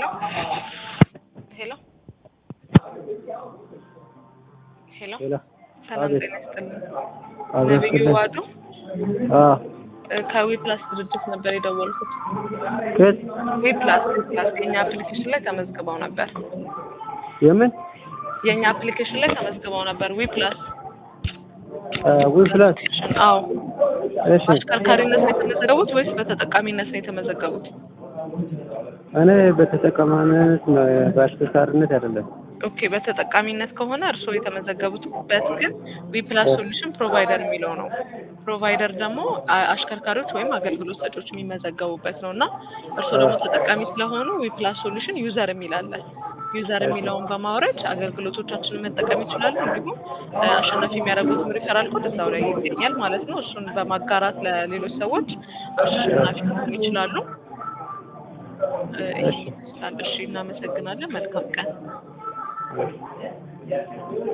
ሄሎ ሄሎ ሄሎ ሌላ ሰላም አቤት። ጤና ይስጥልኝ። አብረን ነብዩ ስለ ዋዱ አ እ ከዊ ፕላስ ድርጅት ነበር የደወልኩት። ከየት ዊ ፕላስ ዊ ፕላስ የኛ አፕሊኬሽን ላይ ተመዝግበው ነበር። የምን የኛ አፕሊኬሽን ላይ ተመዝግበው ነበር። ዊ ፕላስ ዊ ፕላስ አዎ። እሺ በአሽከርካሪነት ነው የተመዘገቡት ወይስ በተጠቃሚነት ነው የተመዘገቡት? እኔ በተጠቀማነት ነው በአሽከርካሪነት አይደለም ኦኬ በተጠቃሚነት ከሆነ እርስዎ የተመዘገቡበት ግን ዊ ፕላስ ሶሉሽን ፕሮቫይደር የሚለው ነው። ፕሮቫይደር ደግሞ አ- አሽከርካሪዎች ወይም አገልግሎት ሰጪዎች የሚመዘገቡበት ነው እና እርስዎ ደግሞ ተጠቃሚ ስለሆኑ ዊ ፕላስ ሶሉሽን ዩዘር የሚል አለ። ዩዘር የሚለውን በማውረድ አገልግሎቶቻችንን መጠቀም ይችላሉ። እንዲሁም እ፣ አሸናፊ የሚያደርጉትም ሪፈራል ኮድ እዛው ላይ ይገኛል ማለት ነው። እሱን በማጋራት ለሌሎች ሰዎች አሸናፊ መሆን ይችላሉ። እ፣ ይህ ይመስላል። እሺ፣ እናመሰግናለን። መልካም ቀን።